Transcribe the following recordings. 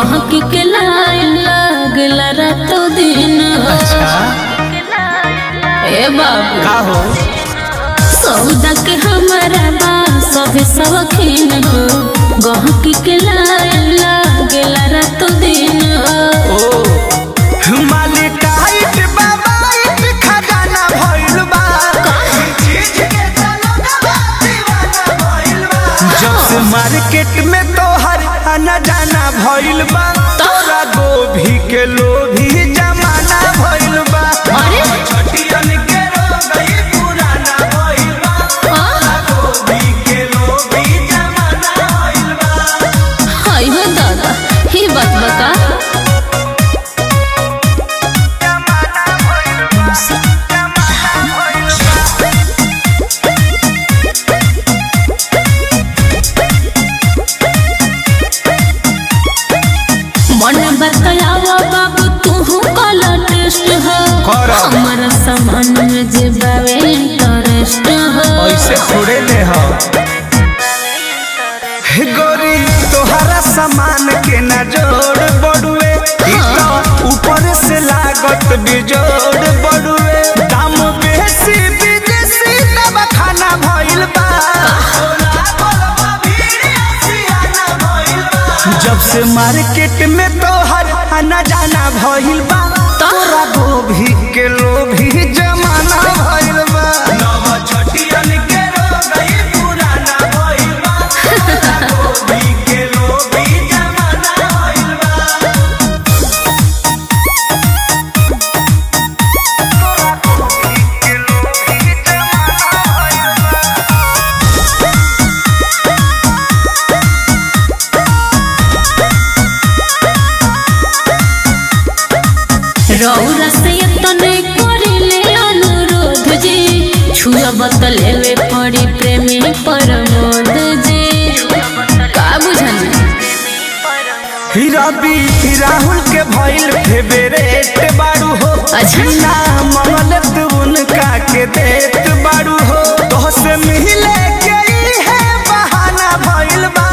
गहक के लाइन लागला रातो दिन ए बाबू का हो सौदा के हमारा बा सभे सवखीन हो गहक के लाइन लागला रातो दिन ओ माली टाइट बाबाइट खजाना भइल बा जब से मार्केट में तोहर आना जाना भइल बा तोरा गोभी के लोभी जमाना भइल बा अरे छटियन के रोगई पुराना भइल बा आ, गोभी के लोभी जमाना भइल बा हाय हो दादा ही बात बता मन बतलावा बाबू तू कला टेस्ट हो करा। हमारा सामान में जे बावे इंटरेस्ट हो ऐसे थोड़े ले हो हे गोरी तोहरा सामान के न जोड़ बड़ुए ई तो ऊपर से लागत बिजोड़ बड़ुए दाम बेसी विदेशी दवा खाना भइल बा जब से मार्केट में तोहर आना जाना भइल बा तोरा गोभी के लोभी जमाना भइल बा नव छटियन के रोगई पुराना भइल बा तोरा गोभी के लोभी जमाना भइल बा के लोभी जमाना भइल बा रौरा से तने करिले अनुरोध जी छुआ बतलेवे पड़ी प्रेमी परमोद जी का बुझनी हीरा बी राहुल के भइल फेवरेट बाड़ू हो अच्छा। ना मंगल तू उनका के देत बाड़ू हो तो से मिले के ई है बहाना भइल बा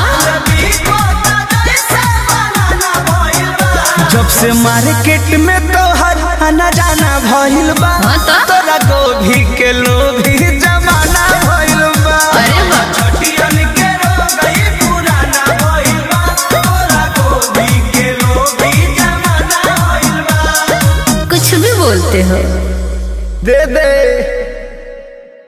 जब से मार्केट में तोहर आना जाना भइल बा हाँ तो? तोरा गोभी के लोभी जमाना भइल बा अरे बा छटियन के रोगई पुराना भइल बा तोरा गोभी के लोभी जमाना भइल बा कुछ भी बोलते हो दे दे